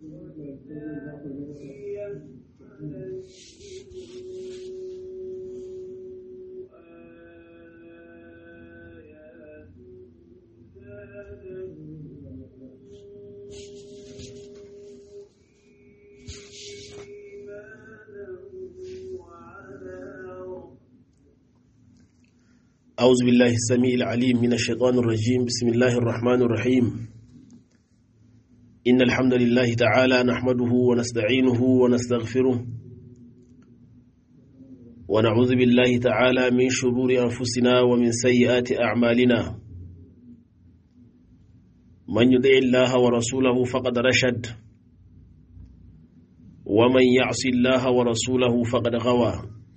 أعوذ بالله السميع العليم من الشيطان الرجيم بسم الله الرحمن الرحيم إن الحمد لله تعالى نحمده ونستعينه ونستغفره ونعوذ بالله تعالى من شرور أنفسنا ومن سيئات أعمالنا من يطع الله ورسوله فقد رشد ومن يعص الله ورسوله فقد غوى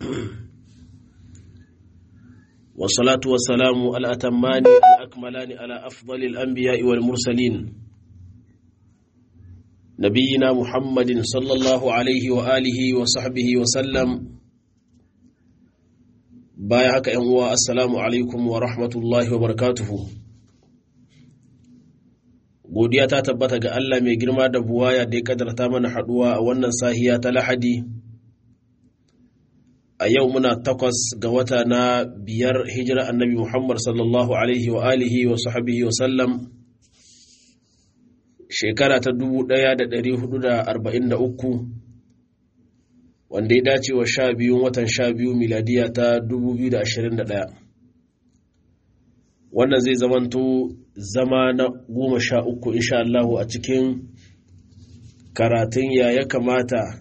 والصلاة والسلام الأتمان الأكملان على أفضل الأنبياء والمرسلين نبينا محمد صلى الله عليه وآله وصحبه وسلم بايعك أنواء السلام عليكم ورحمة الله وبركاته godiya ta tabbata ga Allah mai girma da buwaya da ya kadarta mana haduwa a wannan sahiya ta lahadi a yau muna takwas ga wata na biyar hijira annabi Muhammad sallallahu alaihi wa alihi wa sahabihi wa sallam shekara ta 1443 wanda ya dace wa sha biyun watan sha biyu miladiya ta 2021 wannan zai zamanto zama na goma sha uku insha Allahu a cikin karatun ya ya kamata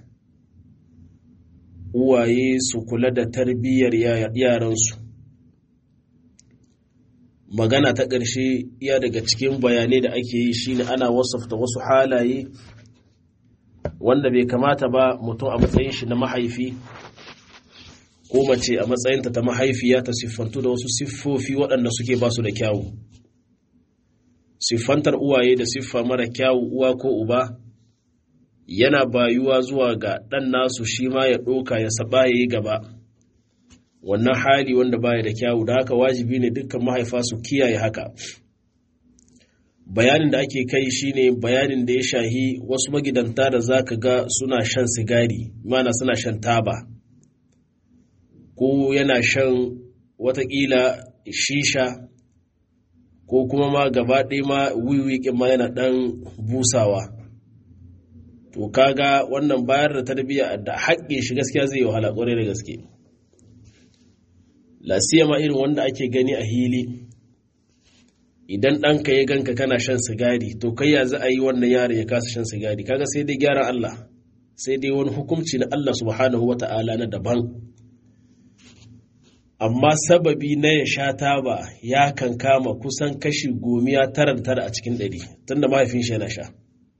uwaye su kula da tarbiyyar yaransu magana ta ƙarshe iya daga cikin bayanai da ake yi shine ana wasafta wasu halaye wanda bai kamata ba mutum a matsayin shi na mahaifi ko mace a matsayinta ta mahaifiya ta siffantu da wasu siffofi waɗanda suke basu da kyawu siffantar uwaye da siffa mara kyawu uwa ko uba yana bayuwa zuwa ga ɗan nasu shi ma ya ɗoka ya saba ya yi gaba wannan hali wanda baya da kyawu da haka wajibi ne dukkan mahaifa su kiyaye haka bayanin da ake kai shine bayanin da ya shahi wasu magidanta da za ka ga suna shan sigari mana suna shan taba ko yana shan watakila shisha ko kuma ma gaba ɗaya ma wiwi ma yana ɗan busawa to kaga wannan bayar da tarbiyya da haƙƙin shi gaskiya zai yi wahala ƙwarai da gaske lasiya ma irin wanda ake gani a hili idan ɗanka ya ganka kana shan sigari to kai ya za a yi wannan yaron ya kasa shan sigari kaga sai dai gyaran Allah sai dai wani hukunci na Allah subhanahu wa ta'ala na daban amma sababi na ya sha taba ya kan kama kusan kashi gomiya tara da tara a cikin ɗari tunda mahaifin shi yana sha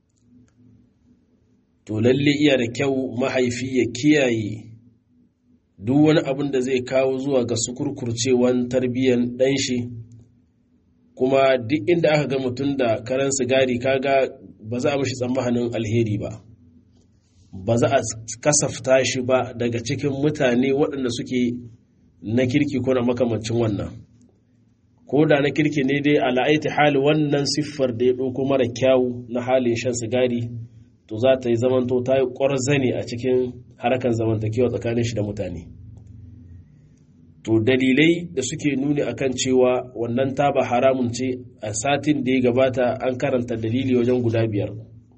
to lalle iya da kyau mahaifi ya kiyaye duk wani abin da zai kawo zuwa ga sukurkurcewan tarbiyyar ɗan shi kuma duk inda aka ga mutum da karan sigari kaga ba za a mashi tsammanin alheri ba ba za a kasafta shi ba daga cikin mutane waɗanda suke na kirki ko na makamancin wannan ko da na kirki ne dai ala'aiti hali wannan siffar da ya ɗauko mara kyawu na halin shan sigari to za ta yi zamanto ta yi ƙwarzane a cikin harkar zamantakewa tsakanin shi da mutane to dalilai da suke nuni akan cewa wannan taba haramun ce a satin da ya gabata an karanta dalili wajen guda biyar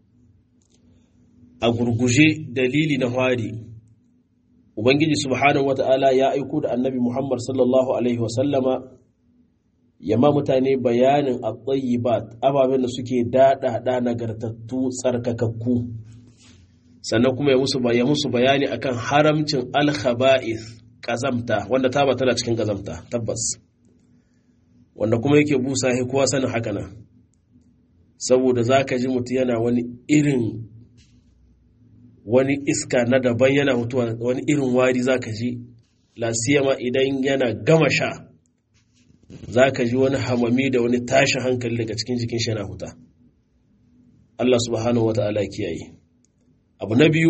a gurguje dalili na hari ubangiji subhanahu wata'ala ya aiko da annabi muhammad sallallahu alaihi wasallama ya ma mutane bayanin at-tayyibat ababen da suke daɗaɗa nagartattu tsarkakakku sannan kuma ya musu ya musu bayani akan haramcin al-khaba'ith kazamta wanda ta tana cikin kazamta tabbas wanda kuma yake busa he kowa sanin haka nan saboda zaka ji mutu yana wani irin wani iska na daban yana mutuwa wani irin wari zaka ji lasiyama idan yana gama sha za ka ji wani hamami da wani tashin hankali daga cikin jikin shi yana huta Allah subhanahu wa ta'ala kiyaye abu na biyu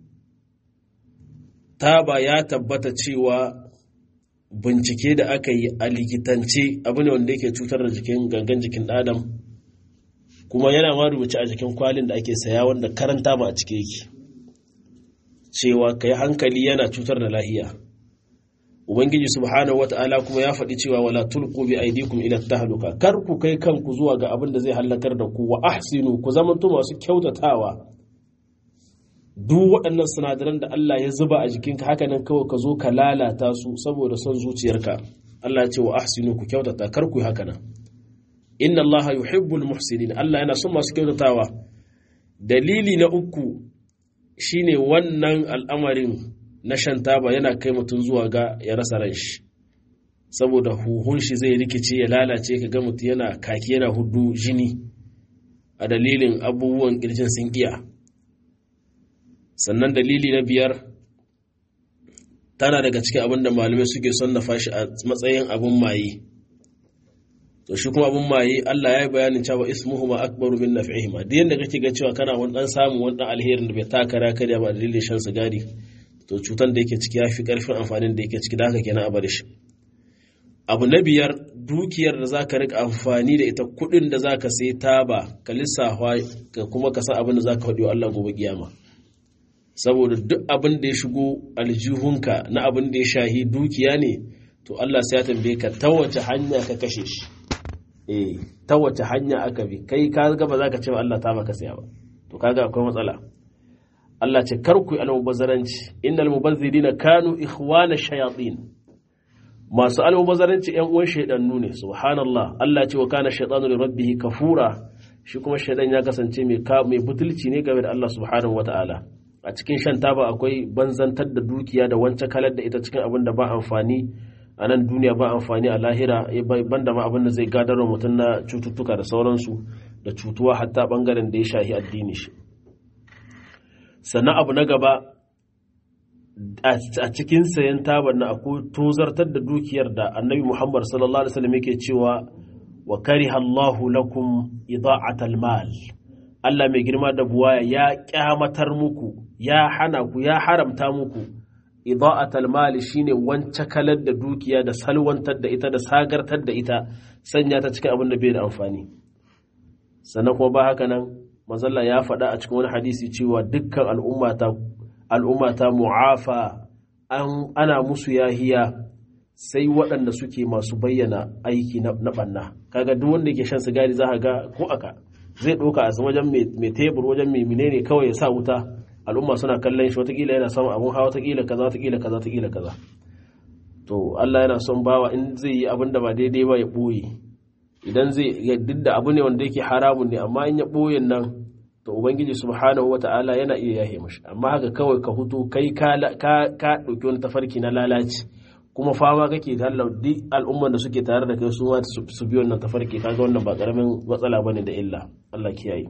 taba ya tabbata cewa bincike da aka yi a likitance abu ne wanda yake cutar da jikin gangan jikin adam kuma yana ma rubuce a jikin kwalin da ake saya wanda karanta ba a cike yake cewa ka yi hankali yana cutar da lahiya ubangiji subhanahu wata'ala kuma ya faɗi cewa wala tulqu bi aydikum ila tahluka kar ku kai kanku zuwa ga abin da zai halakar da ku wa ahsinu ku zamanto masu kyautatawa duk waɗannan sinadaran da Allah ya zuba a jikinka haka nan kawai ka zo ka lalata su saboda son zuciyarka Allah ya ce wa ahsinu ku kyautata kar ku yi haka nan inna Allah yuhibbul muhsinin Allah yana son masu kyautatawa dalili na uku shine wannan al'amarin na shan taba yana kai mutum zuwa ga ya rasa ran shi saboda huhun shi zai rikice ya lalace ka ga mutum yana kaki yana hudu jini a dalilin abubuwan kirjin sun iya sannan dalili na biyar tana daga cikin abin da malamai suke son na fashi a matsayin abin maye to shi kuma abin maye Allah ya yi bayanin cewa ismuhu ma akbaru min naf'ihima duk yanda kake ga cewa kana wani dan samu wani dan alherin da bai taka ra karya ba dalilin shan sigari to cutan da yake ciki ya fi karfin amfanin da yake ciki da haka kenan a bari shi abu na biyar dukiyar da zaka rika amfani da ita kuɗin da zaka sai taba ka lissafa ka kuma ka san abin da zaka faɗi wa Allah gobe kiyama saboda duk abin da ya shigo aljihunka na abin da ya shahi dukiya ne to Allah sai ya tambaye ka ta wace hanya ka kashe shi eh ta wace hanya aka bi kai ka ga ba zaka ce wa Allah ta maka saya ba to kaga akwai matsala Allah ce kar ku yi almubazzaranci innal mubazzirina kanu ikhwana shayatin masu almubazzaranci ƴan uwan shaydannu ne subhanallah Allah ce wa kana shaytanu li rabbih kafura shi kuma shaydan ya kasance mai mai butulci ne game da Allah subhanahu wataala a cikin shan taba akwai banzantar da dukiya da wancan kalar da ita cikin abin da ba amfani a nan duniya ba amfani a lahira banda ma abin da zai gadar wa mutum na cututtuka da sauransu da cutuwa hatta bangaren da ya shahi addini shi sannan abu na gaba a cikin sayan tabar na akwai tozartar da dukiyar da annabi muhammad sallallahu alaihi wasallam yake cewa wa kariha Allahu lakum ida'atal mal Allah mai girma da buwaya ya kyamatar muku ya hana ku ya haramta muku ida'atal mali shine wance kalar da dukiya da salwantar da ita da sagartar da ita sanya ta cikin abin da bai da amfani sannan kuma ba haka nan mazalla ya faɗa a cikin wani hadisi cewa dukkan al'ummata al'ummata mu'afa ana musu yahiya sai waɗanda suke masu bayyana aiki na ɓanna kaga duk wanda ke shan sigari za ga ko aka zai ɗauka a wajen mai tebur wajen mai menene kawai ya sa wuta al'umma suna kallon shi watakila yana samun abun hawa watakila kaza watakila kaza watakila kaza to Allah yana son bawa in zai yi abin da ba daidai ba ya ɓoye idan zai duk da abu ne wanda yake haramun ne amma in ya ɓoye nan to ubangiji subhanahu wata'ala yana iya yahe mashi amma haka kawai ka hutu kai ka ka ɗauki wani tafarki na lalaci kuma fama kake da Allah duk al'umman da suke tare da kai su ma su bi wannan tafarki kaga wannan ba karamin matsala bane da illa Allah kiyaye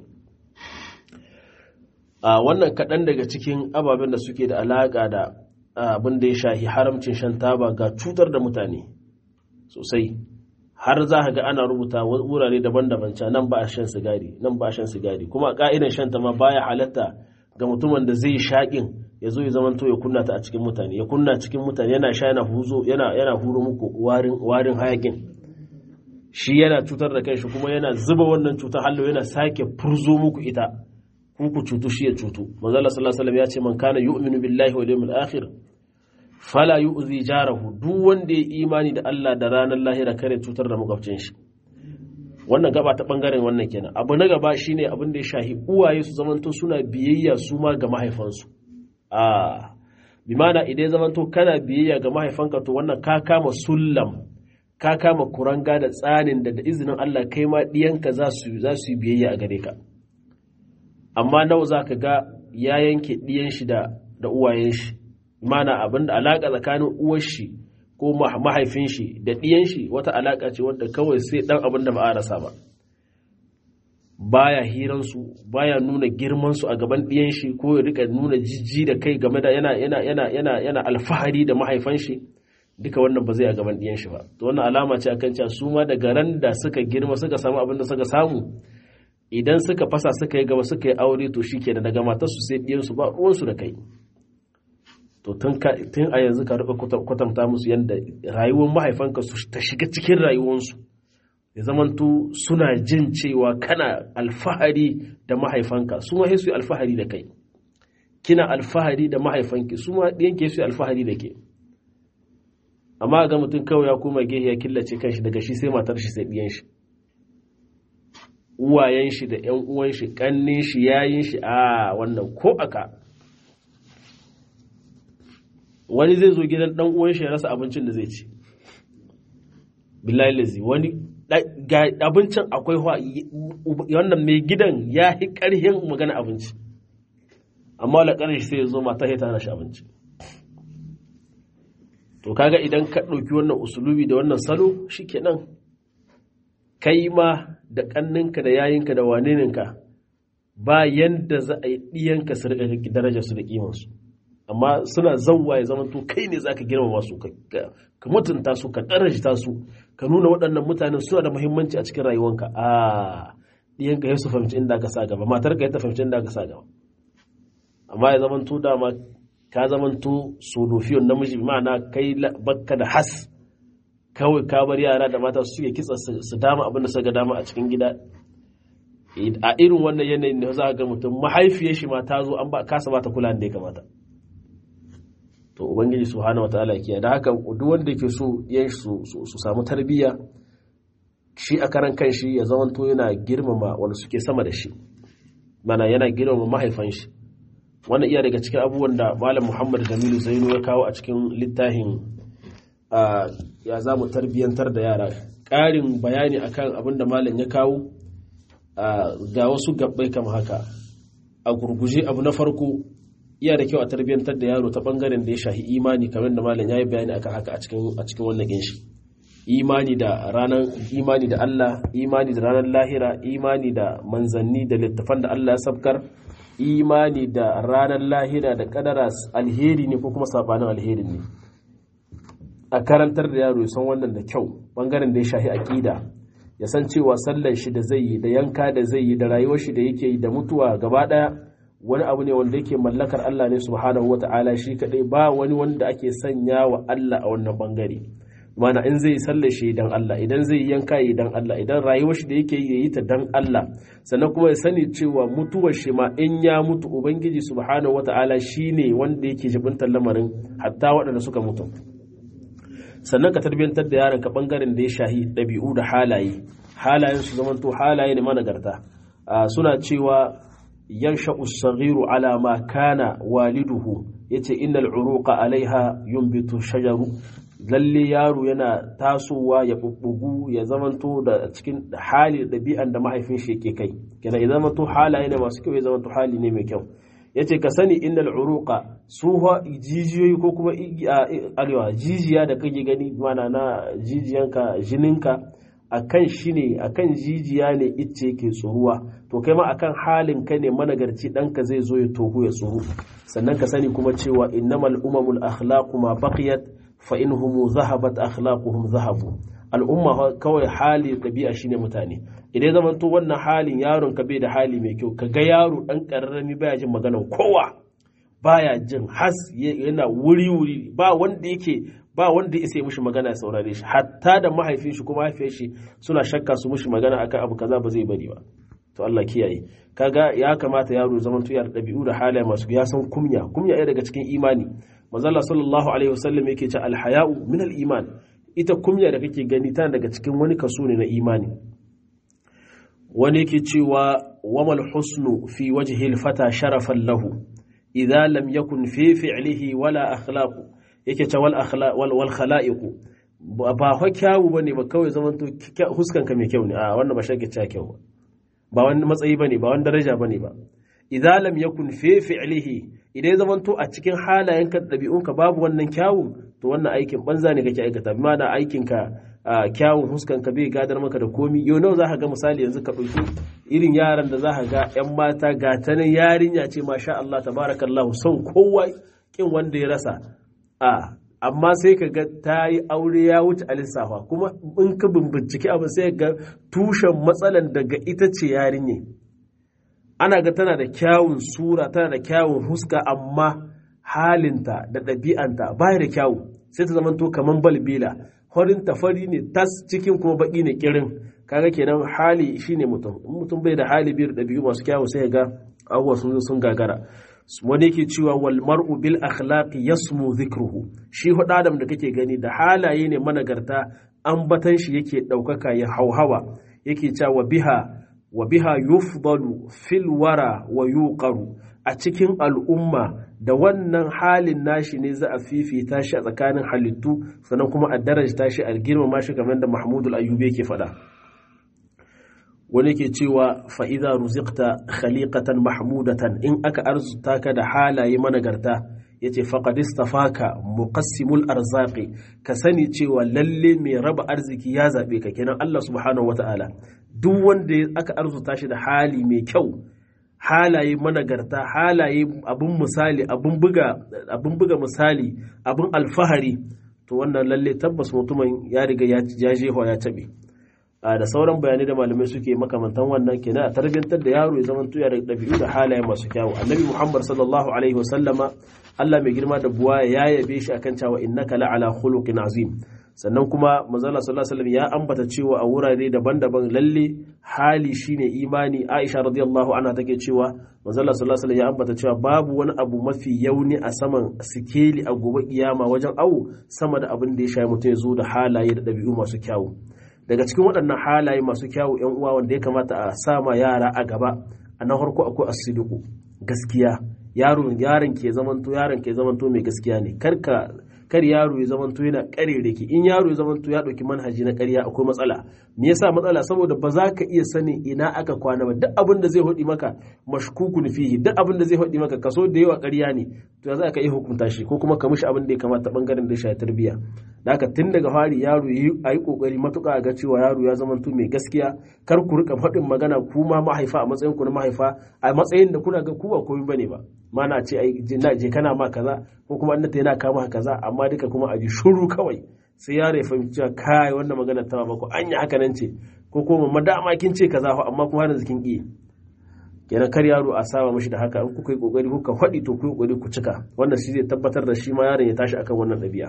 a wannan kaɗan daga cikin ababen da suke da alaƙa da abin da ya shahi haramcin shan taba ga cutar da mutane sosai har za ka ga ana rubuta wurare daban-daban ca nan ba a shan sigari nan ba a shan sigari kuma ka'idan shan ta ma baya halatta ga mutumin da zai shaƙin ya zo ya zamanto ya kunna ta a cikin mutane ya kunna cikin mutane yana sha yana huzo yana yana huro muku warin warin hayakin shi yana cutar da kanshi kuma yana zuba wannan cutar hallo yana sake furzo muku ita ku ku cutu shi ya cutu manzo Allah sallallahu alaihi wasallam ya ce man kana yu'minu billahi wal yawmil akhir fala yu'zi jarahu duk wanda ya imani da Allah da ranar lahira kare cutar da makwabcin shi wannan gaba ta bangaren wannan kenan abu na gaba shine abin da ya shahi uwaye su zamanto suna biyayya su ma ga mahaifansu a bi mana idan zamanto kana biyayya ga mahaifanka to wannan ka kama sullam ka kama kuranga da tsanin da da izinin Allah kai ma diyanka za su za su yi biyayya a gare ka amma nawa za ka ga ya yanke ɗiyan shi da da uwayen shi mana abin da alaƙa tsakanin uwar shi ko mahaifin shi da ɗiyan shi wata alaƙa ce wadda kawai sai ɗan abin da ba a rasa ba baya hiransu baya nuna girmansu a gaban ɗiyan shi ko ya rika nuna jijji da kai game da yana yana yana yana yana alfahari da mahaifan shi duka wannan ba zai a gaban ɗiyan shi ba to wannan alama ce akan cewa su ma daga ran da suka girma suka samu abin da suka samu idan suka fasa suka yi gaba suka yi aure to shi kenan daga matarsu sai ɗiyansu ba ruwansu da kai to tun a yanzu ka rika kwatanta musu yadda rayuwar mahaifanka su ta shiga cikin rayuwarsu ya zamanto suna jin cewa kana alfahari da mahaifanka su ma su yi alfahari da kai kina alfahari da mahaifanki su ma ɗiyanke su yi alfahari da ke amma ga mutum kawai ya koma gehe ya killace kanshi daga shi sai matar shi sai ɗiyan shi uwayen shi da ƴan uwan shi ƙannin shi yayin shi a wannan ko aka wani zai zo gidan ɗan uwan shi ya rasa abincin da zai ci billahi lazi wani ga abincin akwai wannan mai gidan ya yi ƙarhin magana abinci amma wala ƙarshe sai ya zo mata ya tana shi abinci to kaga idan ka ɗauki wannan usulubi da wannan salo shikenan kai ma da ƙanninka da yayinka da waneninka ba yanda za a yi ɗiyanka su riƙa darajar su da ƙimansu amma suna zauwa ya zama to kai ne zaka girmama su ka mutunta su ka darajta su ka nuna waɗannan mutanen suna da muhimmanci a cikin rayuwanka a ɗiyanka ya su fahimci inda ka sa gaba matar ka ya ta fahimci inda ka sa gaba amma ya zama to dama ka zama to solofiyon namiji ma'ana kai bakka da has kawai ka bar yara da mata su suke kitsa su dama abin da suka dama a cikin gida a irin wannan yanayin ne za ga mutum mahaifiyar shi ma ta zo an ba kasa ba ta kula da ya kamata to ubangiji subhanahu wataala kiya da haka duk wanda yake so yan su su samu tarbiyya shi a karan kan shi ya zamanto yana girmama wanda suke sama da shi mana yana girmama mahaifan shi wannan iya daga cikin abubuwan da malam muhammad jamilu zainu ya kawo a cikin littafin ya za mu tarbiyyantar da yara ƙarin bayani akan abin da malam ya kawo ga wasu gabbai kama haka a gurguje abu na farko iya da kyau a tarbiyyantar da yaro ta bangaren da ya shahi imani kamar da malam ya yi bayani akan haka a cikin a cikin wannan ginshi imani da ranar imani da Allah imani da ranar lahira imani da manzanni da littafan da Allah ya sabkar imani da ranar lahira da kadara alheri ne ko kuma sabanin alheri ne a karantar da yaro ya san wannan da kyau bangaren da ya shahi aqida ya san cewa sallar shi da zai yi da yanka da zai yi da rayuwar shi da yake yi da mutuwa gaba daya wani abu ne wanda yake mallakar Allah ne subhanahu wata'ala shi kadai ba wani wanda ake sanya wa Allah a wannan bangare mana in zai sallar shi dan Allah idan zai yanka yi dan Allah idan rayuwar shi da yake yi yi ta dan Allah sannan kuma ya sani cewa mutuwar shi ma in ya mutu ubangiji subhanahu wata'ala shine wanda yake jibintar lamarin hatta waɗanda suka mutu sannan ka tarbiyantar da yaron ka bangaren da ya shahi ɗabi'u da halaye halayen su zamanto halaye ne managarta suna cewa yansha usaghiru ala ma kana waliduhu yace innal uruqa alaiha yumbitu shajaru lalle yaro yana tasowa ya bubbugu ya zamanto da cikin hali da ɗabi'an da mahaifin shi yake kai kenan ya zamanto halaye ne masu kyau ya zamanto hali ne mai kyau yace ka sani innal uruqa su jijiyoyi ko kuma arewa jijiya da kake gani mana na jijiyanka jininka akan shi ne akan jijiya ne icce ke tsoruwa to kai ma akan halin ka ne managarci ɗanka zai zo ya tohu ya tsoro sannan ka sani kuma cewa innamal umamul akhlaqu ma baqiyat fa inhum zahabat akhlaquhum zahabu al'umma kawai hali ɗabi'a shine mutane idan zaman to wannan halin yaron ka bai da hali mai kyau ka ga yaro ɗan ƙararrami baya jin maganar kowa baya jin has yana wuri wuri ba wanda yake ba wanda ya mushi magana ya saurare shi hatta da mahaifin shi kuma mahaifiyar shi suna shakka su mushi magana akan abu kaza ba zai bari ba to Allah kiyaye kaga ya kamata yaro zaman tuya da ɗabi'u da halaye masu ya san kumya kumya ɗaya daga cikin imani manzo Allah sallallahu alaihi wasallam yake ce alhaya'u min al-iman ita kumya da kake gani tana daga cikin wani kaso ne na imani wani yake cewa wamal husnu fi wajhi al-fata sharafan lahu idza lam yakun fi fi'lihi wala akhlaqu yake ce wal akhlaq wal khala'iq ba fa kyawu bane ba kawai zaman to huskanka mai kyau ne a wannan ba shake cewa kyau ba ba wani matsayi bane ba wani daraja bane ba idza lam yakun fi fi'lihi idan ya zamanto a cikin halayenka da ɗabi'unka babu wannan kyawun to wannan aikin banza ne kake aikata bi ma'ana aikinka kyawun huskanka bai gadar maka da komi yau nawa za ka ga misali yanzu ka ɗauki irin yaran da za ka ga 'yan mata ga ta nan yarinya ce masha Allah tabarakallahu son kowa kin wanda ya rasa a amma sai ka ga ta yi aure ya wuce a lissafa kuma in ka bincike abin sai ga tushen matsalan daga ita ce yarinya ana ga tana da kyawun sura tana da kyawun huska amma halinta da ɗabi'anta baya da kyawu sai ta zamanto kamar balbila horin tafari ne tas cikin kuma baki ne kirin kaga kenan hali shine mutum in mutum bai da hali biyar ɗabi'u masu kyawu sai ga abubuwa sun sun gagara wani yake cewa wal mar'u bil akhlaqi yasmu dhikruhu shi hudu adam da kake gani da halaye ne managarta ambatan shi yake ɗaukaka ya hauhawa yake cewa biha wa biha yufdalu fil wara wa yuqaru a cikin al'umma da wannan halin nashi ne za a fifita shi a tsakanin halittu sannan kuma a darajta shi a girmama shi kamar da Mahmudul Ayyubi yake faɗa wani ke cewa fa'iza ruzikta khaliqatan mahmudatan in aka arzuta ka da halaye managarta ya ce faƙadista faka muqassimul arzaki ka sani cewa lalle mai raba arziki ya zaɓe ka kenan Allah subhanahu wata'ala duk wanda aka arzuta shi da hali mai kyau halaye managarta halaye abin misali abin buga misali abin alfahari to wannan lalle tabbas mutumin ya riga ya jefa ya taɓe da sauran bayanai da malamai suke makamantan wannan kenan a tarbiyyantar da yaro ya zama tuya da ɗabi'u da halaye masu kyawu annabi muhammad sallallahu alaihi wasallama allah mai girma da buwa ya yabe shi akan cewa innaka la'ala khuluqin azim sannan kuma manzala sallallahu alaihi ya ambata cewa a wurare daban-daban lalle hali shine imani aisha radiyallahu anha take cewa manzala sallallahu alaihi ya ambata cewa babu wani abu mafi yauni a saman sikeli a gobe kiyama wajen awu sama da abin da ya shayi mutum ya zo da halaye da ɗabi'u masu kyawu daga cikin waɗannan halaye masu kyawu yan uwa wanda ya kamata a sama yara a gaba a na farko akwai asidiku gaskiya yaron yaron ke zamanto yaron ke zamanto mai gaskiya ne karka kar yaro ya zamanto yana ƙarerake in yaro ya zamanto ya ɗauki manhaji na ƙarya akwai matsala me yasa matsala saboda ba za ka iya sanin ina aka kwana ba duk abin da zai hodi maka mashkukun fihi duk abin da zai hodi maka kaso da yawa ƙarya ne to ya za ka iya hukunta shi ko kuma ka mishi abin da ya kamata bangaren da ya shafi tarbiyya da haka tun daga fari yaro yi a yi kokari matuƙa ga cewa yaro ya zamanto mai gaskiya kar ku rika faɗin magana ku ma mahaifa a matsayin ku na mahaifa a matsayin da kuna ga ku ba komai bane ba mana ce ai je kana ma kaza ko kuma annata yana kama kaza amma duka kuma a ji shuru kawai sai yaro ya fahimci cewa kai wannan magana ta ba ko anya haka nan ce ko kuma mamma dama kin ce kaza fa amma kuma har kin ki kenan kar yaro a saba mishi da haka in kuka yi kokari kuka faɗi to ku yi kokari ku cika wannan shi zai tabbatar da shi ma yaron ya tashi akan wannan ɗabi'a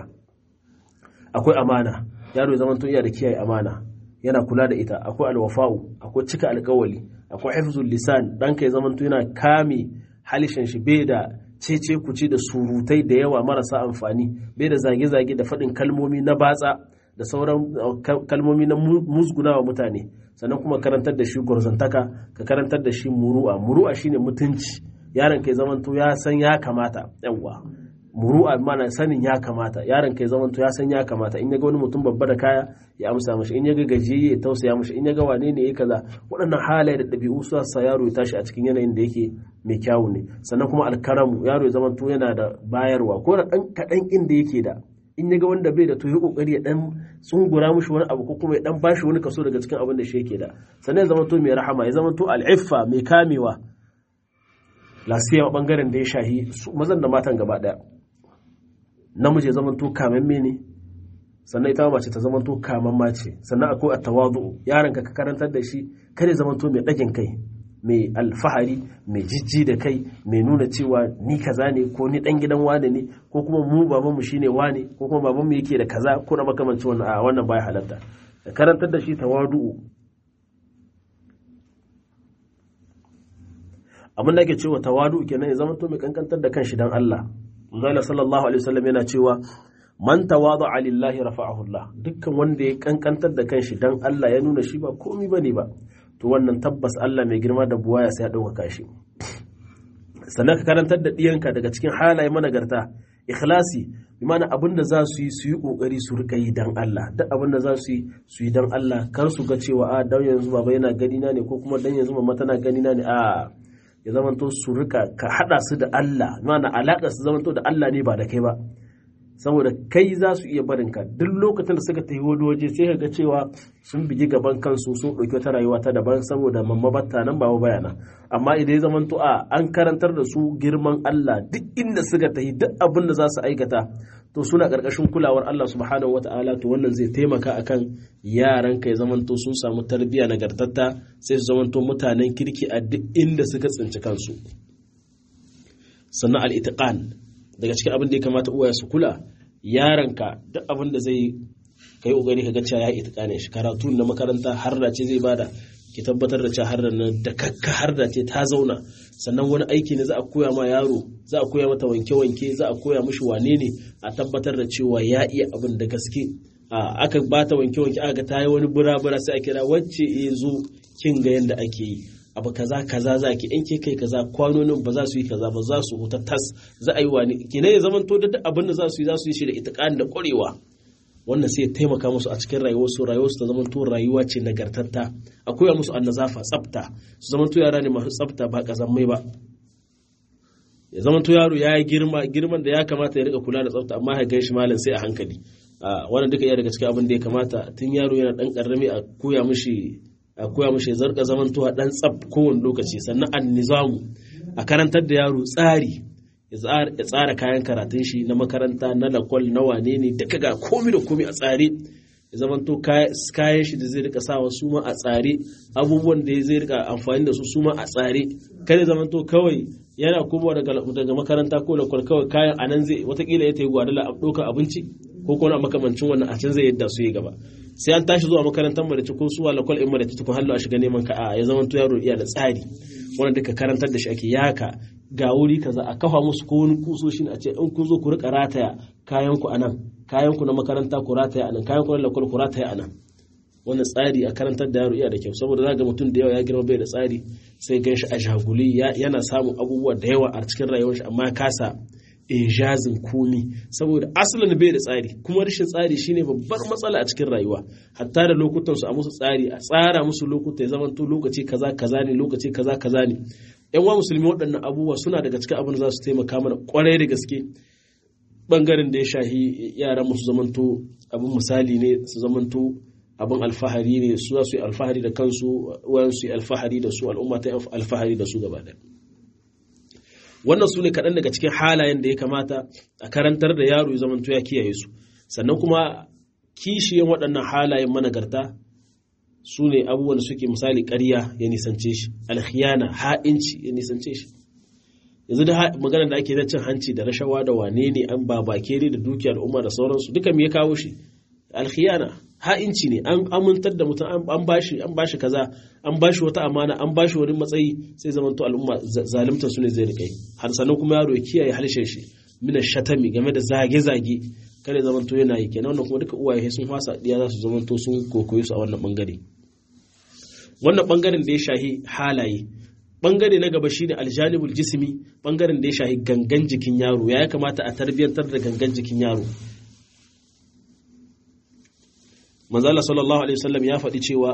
akwai amana yaro ya zamanto iya da kiyaye amana yana kula da ita akwai alwafa'u akwai cika alkawali akwai hifzul lisan ɗanka ya zamanto yana kame halishin shi bai da cece kuce da surutai da yawa marasa amfani bai da zage-zage da faɗin kalmomi na batsa da sauran kalmomi na musgunawa mutane sannan kuma karantar da shi gwarzantaka ka karantar da shi muru'a muru'a shine mutunci yaron kai zamanto ya san ya kamata yawwa muru'a mana sanin ya kamata yaron kai zamanto ya san ya kamata in ya ga wani mutum babba da kaya ya amsa mashi in ya ga gajiyayye ya tausaya mashi in ya ga wane ne ya kaza waɗannan halaye da ɗabi'u su sa yaro ya tashi a cikin yanayin da yake mai kyawu ne sannan kuma alkaramu yaro ya zamanto yana da bayarwa ko da ɗan kaɗan inda yake da in ya ga wanda bai da to ya kokari ya dan tsungura mushi wani abu ko kuma ya dan bashi wani kaso daga cikin abin da shi yake da sannan ya zamanto mai rahama ya zamanto al'iffa mai kamewa lasiya bangaren da ya shahi mazan da matan gaba daya namiji ya zamanto kamamme ne sannan ita mace ta zamanto kamamma ce sannan akwai at-tawadu yaron ka karantar da shi kare zamanto mai dagin kai mai alfahari mai jijji da kai mai nuna cewa ni kaza ne ko ni dan gidan wane ne ko kuma mu baban mu shine wane ko kuma baban mu yake da kaza ko na makamancin wannan a wannan baya halatta da karantar da shi tawadu abin da ake cewa tawadu kenan ya zamanto mai kankantar da kanshi dan Allah Allah sallallahu alaihi wasallam yana cewa man tawada'a lillahi rafa'ahu Allah dukkan wanda ya kankantar da kanshi dan Allah ya nuna shi ba komai bane ba to wannan tabbas Allah mai girma da buwaya sai ya ɗaukaka shi sannan ka karantar da ɗiyanka daga cikin halaye managarta ikhlasi bi mana abin da za su yi su yi ƙoƙari su rika yi dan Allah duk abin da za su yi su yi dan Allah kar su ga cewa a dan yanzu baba yana gani na ne ko kuma dan yanzu mama tana gani na ne a ya zamanto su rika ka hada su da Allah mana alaƙar su zamanto da Allah ne ba da kai ba saboda kai za su iya barin ka duk lokacin da suka tafi wani waje sai ga cewa sun bigi gaban kansu sun ɗauki wata rayuwa ta daban saboda mamma batta nan ba bayana amma idan ya zama a an karantar da su girman Allah duk inda suka tafi duk abin da za su aikata to suna ƙarƙashin kulawar Allah subhanahu wata'ala to wannan zai taimaka akan yaran ka ya zamanto sun samu tarbiyya nagartatta sai su zamanto mutanen kirki a duk inda suka tsinci kansu sannan al-itiqan daga cikin abin da ya kamata uwaye su kula yaranka duk abin da zai ka kai kokari ka ga cewa ya itikanin shi karatu na makaranta har da ce zai bada ki tabbatar da cewa har da nan da kakka har da ce ta zauna sannan wani aiki ne za a koya ma yaro za a koya mata wanke-wanke za a koya mishi wane ne a tabbatar da cewa ya iya abin da gaske aka bata wanke-wanke aka ga ta yi wani bura-bura sai a kira wacce ya zo kin ga yadda ake yi abu kaza kaza za ki in ke kai kaza kwanonin ba za su yi kaza ba za su huta tas za a yi wani kina ya zaman to da abin da za su yi za su yi shi da itiqan da ƙwarewa wannan sai ya taimaka musu a cikin rayuwarsu rayuwarsu ta zaman to rayuwa ce nagartatta a koya musu annazafa tsafta su zaman to yara ne masu tsafta ba kazammai ba ya zaman to yaro ya yi girma girman da ya kamata ya rika kula da tsafta amma ya gan shi malam sai a hankali wannan duka iya daga cikin abin da ya kamata tun yaro yana dan karrami a koya mishi a koya mishi zarka zaman to dan tsaf kowane lokaci sannan an nizamu a karantar da yaro tsari ya tsara kayan karatun shi na makaranta na lakwal na wane ne duka ga komi da komi a tsare ya zama to kayan shi da zai rika sawa su ma a tsare abubuwan da zai rika amfani da su su ma a tsare kada zama to kawai yana komawa daga makaranta ko lakwal kawai kayan a nan zai watakila ya tayi gwadala a ɗaukar abinci ko kuma makamancin wannan a can zai yadda su yi gaba sai an tashi zuwa makarantar madace ko suwa lakwal in madace tukun hallo a shiga neman ka a ya zama to yaro iya da tsari wannan duka karantar da shi ake yaka ga wuri kaza a kafa musu ko wani kusoshi a ce in kun zo ku rika rataya kayan ku anan kayan ku na makaranta ku rataya anan kayan ku na lakwal ku rataya anan wannan tsari a karantar da yaro iya da kyau saboda zaga mutum da yawa ya girma bai da tsari sai gan shi a jaguli yana samun abubuwa da yawa a cikin rayuwar shi amma ya kasa ijazin komi saboda asalin bai da tsari kuma rashin tsari shine babbar matsala a cikin rayuwa hatta da lokutan su a musu tsari a tsara musu lokuta ya zamanto lokaci kaza kaza ne lokaci kaza kaza ne yan wa musulmi waɗannan abubuwa suna daga cikin abin da za su taimaka mana kwarai da gaske bangaren da ya shahi yaran musu zamanto abin misali ne su zamanto abin alfahari ne su za su yi alfahari da kansu wayan su yi alfahari da su al'umma ta alfahari da su gaba ɗaya wannan su ne kaɗan daga cikin halayen da ya kamata a karantar da yaro ya zamanto ya kiyaye su sannan kuma kishiyan waɗannan halayen managarta su ne abubuwan da suke misali ƙarya ya nisance shi alkhiyana ha'inci ya nisance shi yanzu da magana da ake na cin hanci da rashawa da wane ne an babakere da dukiyar al'umma da sauransu duka me ya kawo shi alkhiyana ha'inci ne an amintar da mutum an bashi an bashi kaza an bashi wata amana an bashi wani matsayi sai zaman to al'umma zalimtar su ne zai rike har sannan kuma yaro ya kiyaye harshen shi mina shatami game da zage-zage kare zaman to yana yi kenan wannan kuma duka uwaye sun fasa diya za su zaman to sun kokoye su a wannan bangare wannan bangaren da ya shahi halaye bangare na gaba shine aljanibul jismi bangaren da ya shahi gangan jikin yaro ya kamata a tarbiyyantar da gangan jikin yaro manzala sallallahu alaihi wasallam ya faɗi cewa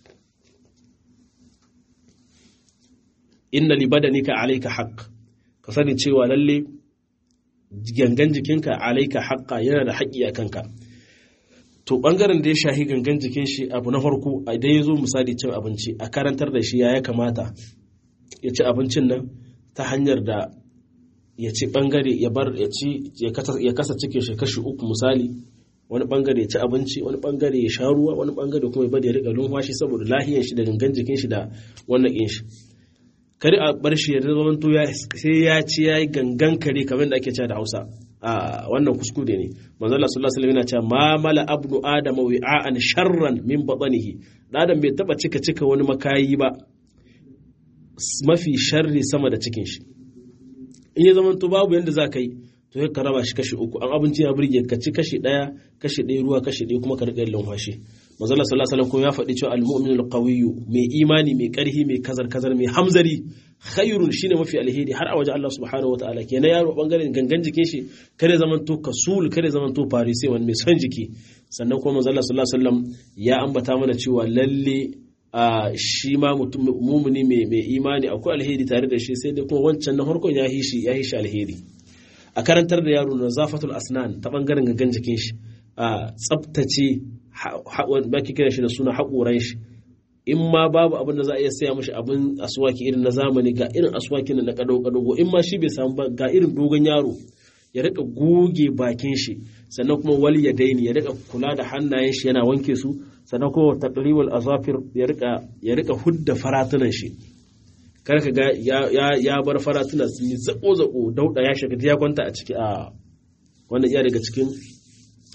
inna li badanika alayka haqq ka sani cewa lalle gangan jikinka alayka haqqa yana da haƙƙi a kanka to bangaren da ya shahi gangan jikin shi abu na farko idan ya zo misali cin abinci a karantar da shi ya ya kamata ya ci abincin nan ta hanyar da ya ci bangare ya bar ya ci ya kasa cikin shi kashi uku misali wani bangare ya ci abinci wani bangare ya sha ruwa wani bangare kuma ya bari ya rika lumfashi saboda lahiyar shi da gangan jikin shi da wannan kin shi kare a bar shi ya zama to ya sai ya ci yayi gangan kare kamar da ake cewa da Hausa a wannan kuskure ne manzo Allah sallallahu alaihi wasallam yana cewa ma mala abnu adama wi'an sharran min batnihi dan bai taba cika cika wani makayi ba mafi sharri sama da cikin shi in ya zama to babu yanda za ka yi to ka raba shi kashi uku an abinci ya burge ka ci kashi ɗaya kashi ɗaya ruwa kashi ɗaya kuma ka riƙa yin lumfashi manzala sallallahu alaihi wasallam ya faɗi cewa al-mu'min al-qawiyyu mai imani mai ƙarfi mai kazar kazar mai hamzari khairun shine mafi alheri har a wajen Allah subhanahu wataala kenan yaro bangaren gangan jikin shi kare zaman to kasul kare zaman to farise wani mai son jiki sannan kuma manzala sallallahu alaihi wasallam ya ambata mana cewa lalle a shi ma mumuni mai imani akwai alheri tare da shi sai dai kuma wancan na farkon ya hishi ya hishi alheri a karantar da yaro na zafatul asnan ta bangaren gangan jikin shi a tsaftace ba ki kira shi da suna haƙoran shi in ma babu abin da za a iya saya mashi abin aswaki irin na zamani ga irin aswaki na kado kado in ma shi bai samu ba ga irin dogon yaro ya rika goge bakin shi sannan kuma wali ya daini ya rika kula da hannayen shi yana wanke su sannan kuma taqriwal azafir ya rika ya rika hudda faratunan shi kar ka ga ya bar faratuna sun yi zako zako dauda ya shiga ya kwanta a ciki a wannan iya daga cikin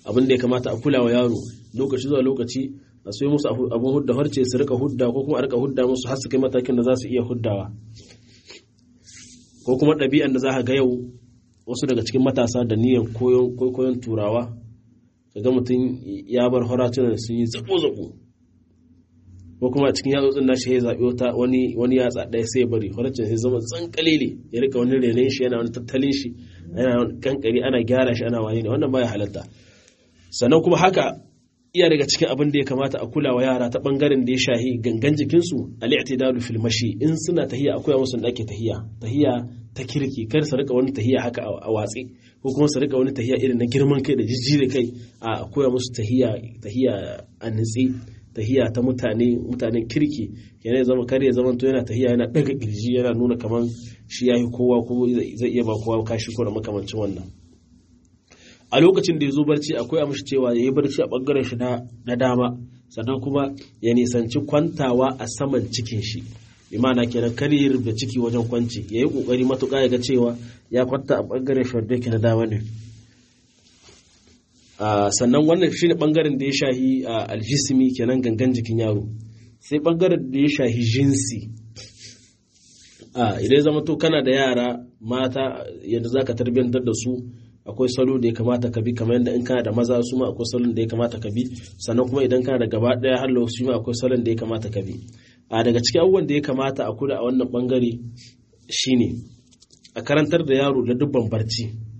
abin da ya kamata a kula wa yaro lokaci zuwa lokaci a soyi musu abin hudda harce su rika hudda ko kuma a rika hudda musu har su kai matakin da za su iya huddawa ko kuma ɗabi'an da za ka ga yau wasu daga cikin matasa da niyan koyon turawa ga mutum ya bar horatunan da sun yi zabo-zabo ko kuma cikin yatsotsin nashi ya zaɓi wata wani wani yatsa ɗaya sai ya bari horatunan sai zama tsankalele ya rika wani renon shi yana wani tattalin shi yana kankari ana gyara shi ana wani ne wannan baya halatta sannan kuma haka iya daga cikin abin da ya kamata a kula wa yara ta bangaren da ya shahi gangan jikinsu al-i'tidalu fil mashi in suna tahiya akwai musu da ake tahiya tahiya ta kirki kar su rika wani tahiya haka a watsi ko kuma su rika wani tahiya irin na girman kai da jijjire kai a koya musu tahiya tahiya a nitsi tahiya ta mutane mutanen kirki yana zama kar ya zama to yana tahiya yana daga kirji yana nuna kaman shi yayi kowa ko zai iya ba kowa kashi ko da makamancin wannan a lokacin da ya zo barci akwai a mashi cewa ya yi barci a ɓangaren shi na dama sannan kuma ya nisanci kwantawa a saman cikin shi imana kenan kar ya rubuta ciki wajen kwanci ya yi ƙoƙari matuƙa ya ga cewa ya kwanta a ɓangaren shi wanda yake na dama ne sannan wannan shi ne ɓangaren da ya shahi aljisimi kenan gangan jikin yaro sai ɓangaren da ya shahi jinsi idan zama to kana da yara mata yadda za ka tarbiyyantar da su akwai salo da ya kamata ka bi kamar yadda in kana da maza su ma akwai salon da ya kamata ka bi sannan kuma idan kana da gaba daya har su ma akwai salon da ya kamata ka bi a daga cikin abubuwan da ya kamata a kula a wannan bangare shine a karantar da yaro da dubban barci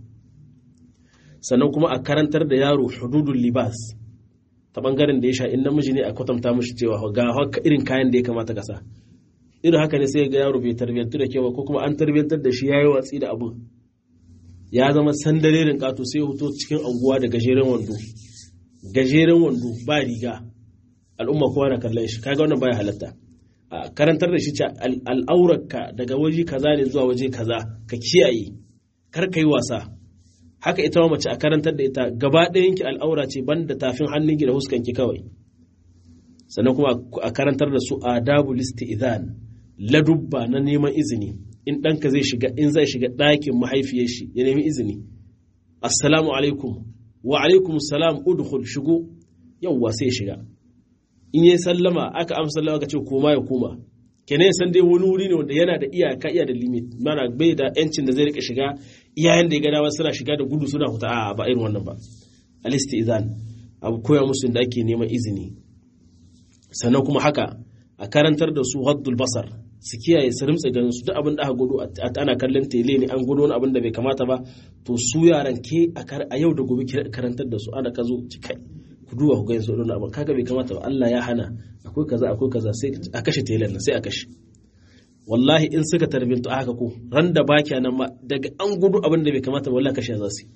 sannan kuma a karantar da yaro hududul libas ta bangaren da ya sha in namiji ne a kwatanta mishi cewa ga haka irin kayan da ya kamata ka sa irin haka ne sai ga yaro bai tarbiyyantu da kyau ko kuma an tarbiyyantar da shi yayi watsi da abu ya zama sandalerin kato sai hoto cikin anguwa da gajeren wando gajeren wando ba riga al'umma kowa na kallon shi kaga wannan baya halatta a karantar da shi ce al'aurarka daga waje kaza ne zuwa waje kaza ka kiyaye kar ka yi wasa haka ita ma mace a karantar da ita gaba ɗayan ki al'aura ce banda tafin hannunki da huskanki kawai sannan kuma a karantar da su adabul isti'zan ladubba na neman izini in ɗanka zai shiga in zai shiga ɗakin mahaifiyar shi ya nemi izini assalamu alaikum wa alaikum salam udkhul shigo yawwa sai shiga in yi sallama aka amsa sallama ka ce koma ya koma kenan san dai wani wuri ne wanda yana da iyaka iya da limit mana bai da yancin da zai rika shiga iyayen da ya gada suna shiga da gudu suna huta a ba irin wannan ba alisti izan abu koya musu da ake neman izini sannan kuma haka a karantar da su haddul basar su kiyaye su rimtsa ganin su duk abin da aka gudu ana kallon tele ne an gudu wani abin da bai kamata ba to su yaran ke a yau da gobe karantar da su ana ka zo kai ku duba ku gani su wani abin kaga bai kamata ba Allah ya hana akwai kaza akwai kaza sai a kashe telen nan sai a kashe wallahi in suka tarbintu haka ko ran da baki nan ma daga an gudu abin da bai kamata ba wallahi kashe za su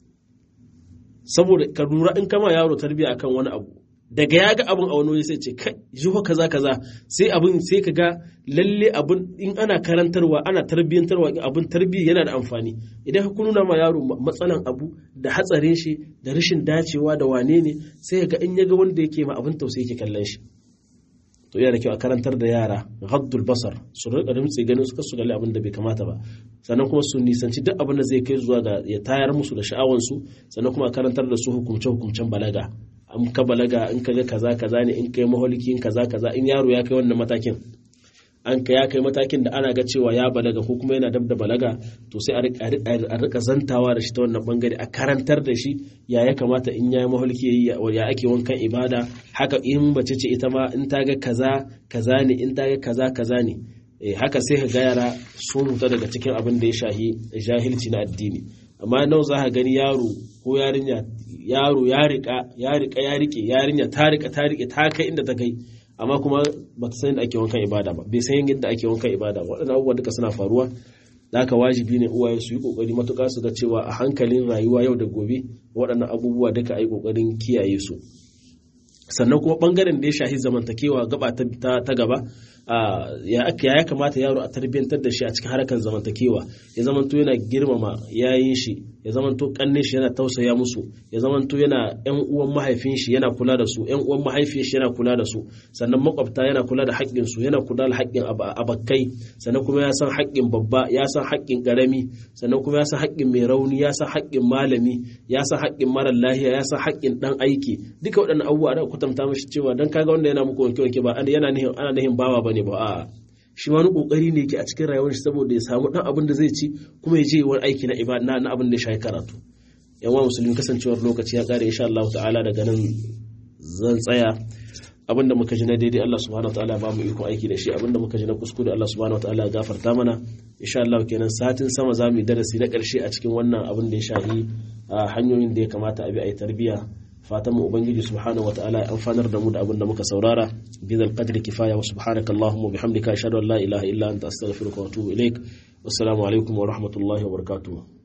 saboda ka lura in kama yaro tarbiya akan wani abu daga ya ga abin a wani wani sai ce kai jiho kaza kaza sai abin sai ka ga lalle abin in ana karantarwa ana tarbiyyantarwa abin tarbiyya yana da amfani idan ka nuna ma yaro matsalan abu da hatsarin shi da rashin dacewa da wane ne sai ga in ya ga wanda yake ma abin tausayi yake kallon shi to yana da kyau a karantar da yara haddul basar su rika rimtsi ganin su kasu galli abin da bai kamata ba sannan kuma su nisanci duk abin da zai kai zuwa ga ya tayar musu da sha'awansu sannan kuma a karantar da su hukumce hukumcen balaga an ka balaga in ka ga kaza kaza ne in kai maholiki in kaza kaza in yaro ya kai wannan matakin an ka ya kai matakin da ana ga cewa ya balaga ko kuma yana dab da balaga to sai a rika zantawa da shi ta wannan bangare a karantar da shi ya ya kamata in ya yi maholiki ya ake wankan ibada haka in bace ce ita ma in ta ga kaza kaza ne in ta ga kaza kaza ne haka sai ka ga yara sun huta daga cikin abin da ya shahi jahilci na addini amma nawa za ka gani yaro ko yarinya yaro ya rika ya rika ya rike yarinya ta rika ta rike ta kai inda ta kai amma kuma ba ta san yadda ake wankan ibada ba bai san yadda ake wankan ibada ba waɗannan abubuwa duka suna faruwa da haka wajibi ne uwaye su yi kokari matuƙa su ga cewa a hankalin rayuwa yau da gobe waɗannan abubuwa duka a yi kokarin kiyaye su sannan kuma bangaren da ya shahi zamantakewa gaba ta gaba ya ya kamata yaro a tarbiyyantar da shi a cikin harkar zamantakewa ya zamanto yana girmama yayin shi ya zamanto kannin shi yana tausaya musu ya zamanto yana yan uwan mahaifin shi yana kula da su yan uwan mahaifiyar shi yana kula da su sannan makwabta yana kula da haƙƙin su yana kula da haƙƙin abakkai sannan kuma ya san haƙƙin babba ya san haƙƙin ƙarami sannan kuma ya san haƙƙin mai rauni ya san haƙƙin malami ya san haƙƙin marar lahiya ya san haƙƙin dan aiki duka waɗannan abubuwa da kwatanta mashi cewa dan kaga wanda yana muku wanke wanke ba yana nihin ana nihin bawa bane ba a'a shi wani kokari ne yake a cikin rayuwar shi saboda ya samu dan abin da zai ci kuma ya je wani aiki na ibada na abin da ya shafi karatu yan wa musulmi kasancewar lokaci ya kare insha Allah ta'ala daga nan zan tsaya abin da muka ji na daidai Allah subhanahu wataala ba mu iko aiki da shi abin da muka ji na kuskure Allah subhanahu wataala ya gafarta mana insha Allah kenan satin sama za mu yi darasi na karshe a cikin wannan abin da ya shafi hanyoyin da ya kamata a bi a yi tarbiyya fatan mu ubangiji subhanahu wataala ya amfanar da mu da abin da muka saurara bidal qadri kifaya wa subhanaka allahumma bihamdika ashhadu an la ilaha illa anta astaghfiruka wa atubu ilaik wassalamu alaikum wa rahmatullahi wa barakatuh